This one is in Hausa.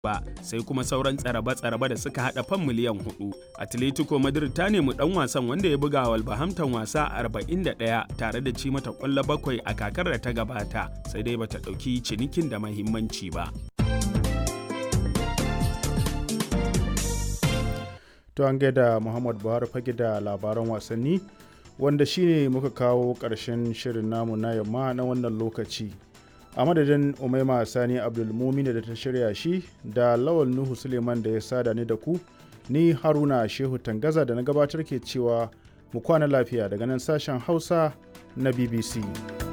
ba sai kuma sauran tsaraba-tsaraba da suka hada fan miliyan hudu. Atletico Madrid ta nemi dan wasan wanda ya buga Wolverhampton wasa 41 tare da ci mata kwallo bakwai a kakar da ta gabata sai dai bata dauki cinikin da mahimmanci ba. To an gaida Muhammad Buhari fage da labaran wasanni wanda shine muka kawo ƙarshen shirin namu na yamma na wannan lokaci. a madadin umaima sani abdulmumin da ta shirya shi da lawal nuhu suleiman da ya sada ni da ku ni haruna shehu tangaza da na gabatar ke cewa mu kwana lafiya daga nan sashen hausa na bbc